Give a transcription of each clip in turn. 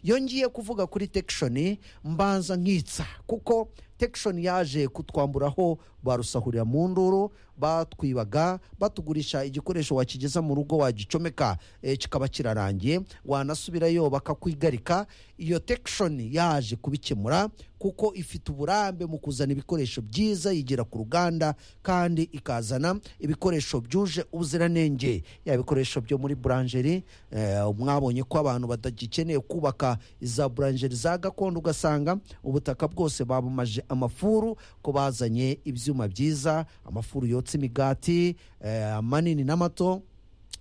iyo ngiye kuvuga kuri tekishoni mbanza nkitsa kuko tekishoni yaje kutwamburaho barusahurira mu nduru batwibaga batugurisha igikoresho wakigeza mu rugo wagicomeka eh, kikaba kirarangiye wanasubirayo bakakwigarika iyo tekishoni yaje kubikemura kuko ifite uburambe mu kuzana ibikoresho byiza yigira ku ruganda kandi ikazana ibikoresho byuje ubuziranenge yaba ibikoresho byo muri buranjeri eh, mwabonye ko abantu batagikeneye kubaka za buranjeri za gakondo ugasanga ubutaka bwose babumaje amafuru ko bazanye ibyuma byiza amafuru yotsa imigati eh, manini n'amato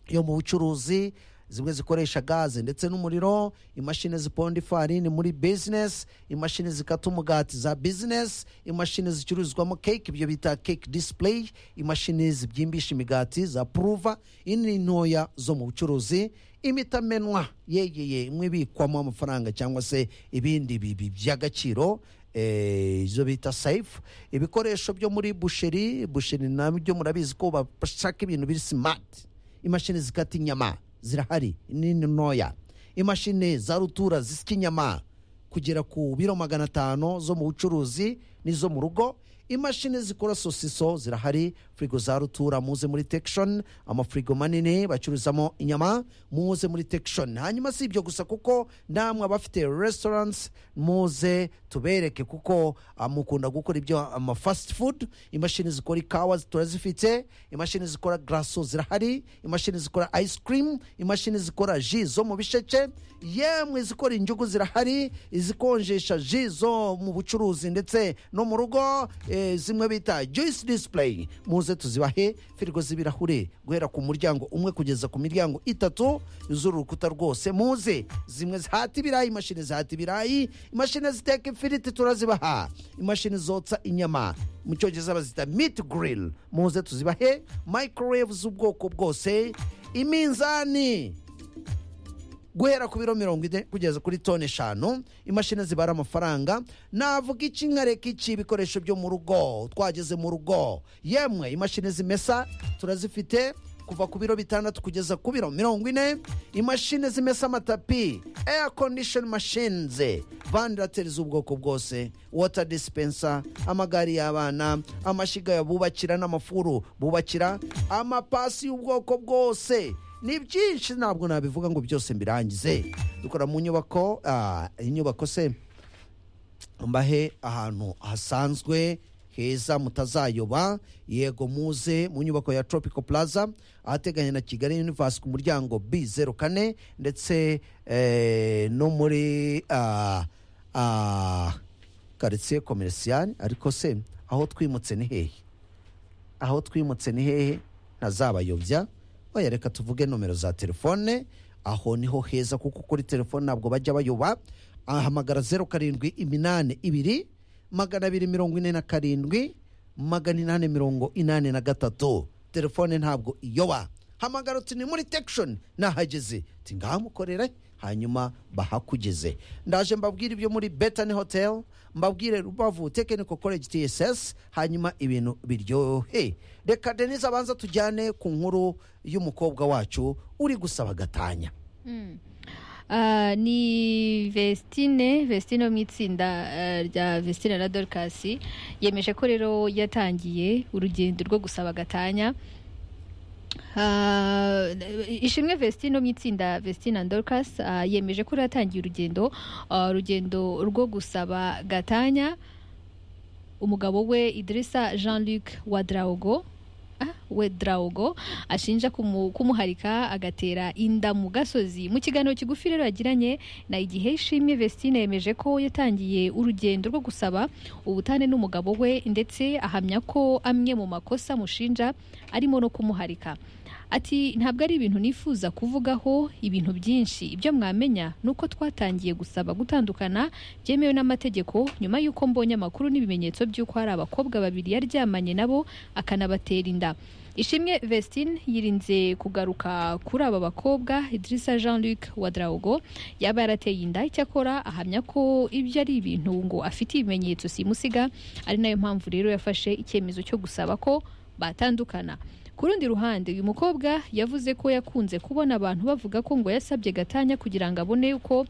yo mu bucuruzi zimwe zikoresha gaze ndetse n'umuriro imashini ziponda ifarini muri bizinesi imashini zikata umugati za bizinesi imashini zicururizwamo keke ibyo bita keke disipureyi imashini zibyimbisha imigati za puruva ini ntoya zo mu bucuruzi imitamenwa yegeye imwe ibikwamo amafaranga cyangwa se ibindi bibi by'agaciro eh, izo bita sayifu ibikoresho byo muri busheri busheri nabyo murabizi ko bashaka ibintu biri simati imashini zikata inyama zirahari nini ntoya imashini za rutura zisya inyama kugera ku biro magana atanu zo mu bucuruzi n'izo mu rugo imashini zikora sosiso zirahari firigo za rutura muze muri tekishoni amafirigo manini bacururizamo inyama muze muri tekishoni hanyuma si ibyo gusa kuko namwe abafite resitorance muze tubereke kuko ah, mukunda gukora ibyo amafasiti fudu imashini zikora ikawa turazifite imashini zikora garaso zirahari imashini zikora ayisikirimu imashini zikora ji zo mu bisheke yemwe izikora injugu zirahari izikonjesha ji zo mu bucuruzi ndetse no mu rugo eh, zimwe bita joyisi disipureyi muze tuzibahe firigo z'ibirahure guhera ku muryango umwe kugeza ku miryango itatu z'urukuta rwose muze zimwe zihata ibirayi imashini zihata ibirayi imashini ziteka ifiriti turazibaha imashini zotsa inyama mu cyongereza bazita miti girili muze tuzibahe mayikoroweve z'ubwoko bwose iminzani guhera ku biro mirongo ine kugeza kuri toni eshanu imashini zibara amafaranga navuga iki nkareka iki ibikoresho byo mu rugo twageze mu rugo yemwe imashini zimesa turazifite kuva ku biro bitandatu kugeza ku biro mirongo ine imashini zimesa amatapi eya kondishoni mashinze vandarateri z'ubwoko bwose wota disipensa amagare y'abana amashyiga bubakira n'amafuru bubakira amapasi y'ubwoko bwose ni byinshi ntabwo nabivuga ngo byose mbirangize dukora mu nyubako ah, inyubako se mbahe ahantu hasanzwe heza mutazayoba yego muze mu nyubako ya tropical plaza ahateganye na kigali universe ku muryango b zeru kane ndetse eh, no muri ah, ah, karitsiye komerisiyani ariko se aho twimutse ni hehe aho twimutse ni hehe ntazabayobya oya reka tuvuge nomero za telefone aho niho heza kuko kuri telefone ntabwo bajya bayoba ahamagara zeru karindwi iminani ibiri magana abiri mirongo ine na karindwi magana inani mirongo inani na gatatu telefone ntabwo iyoba hamagara uti ni muri tekishoni nahageze uti ngahamukorere hanyuma bahakugeze ndaje mbabwire ibyo muri betani hoteli mbabwire rubavu tekiniko koleji tss hanyuma ibintu biryohe reka denise abanza tujyane ku nkuru y'umukobwa wacu uri gusaba gatanya Ah, ni Vestine Vestine wo mu itsinda eh, rya Vestine na Dorcas yemeje ko rero yatangiye urugendo rwo gusaba gatanya Ah, ishimwe Vestine wo mu itsinda Vestine na Dorcas ah, yemeje ko rero yatangiye urugendo ah, urugendo rwo gusaba gatanya umugabo we Idrissa Jean-Luc Wadraogo ah, Wedraogo ashinja kumu- kumuharika agatera inda mu gasozi mu kiganiro kigufi rero yagiranye na igihe ishimwe Vestine yemeje ko yatangiye urugendo rwo gusaba ubutane n'umugabo we ndetse ahamya ko amwe mu makosa mushinja arimo no kumuharika ati ntabwo ari ibintu nifuza kuvugaho ibintu byinshi ibyo mwamenya ni uko twatangiye gusaba gutandukana byemewe n'amategeko nyuma y'uko mbonye amakuru n'ibimenyetso by'uko hari abakobwa babiri yaryamanye nabo akanabatera inda ishimwe vestine yirinze kugaruka kuri aba bakobwa idirisa jean luc wadraugo yaba yarateye inda icyakora ahamya ko ibyo ari ibintu ngo afite ibimenyetso simusiga ari nayo mpamvu rero yafashe icyemezo cyo gusaba ko batandukana ku rundi ruhande uyu mukobwa yavuze ko yakunze kubona abantu bavuga ko ngo yasabye gatanya kugira ngo abone uko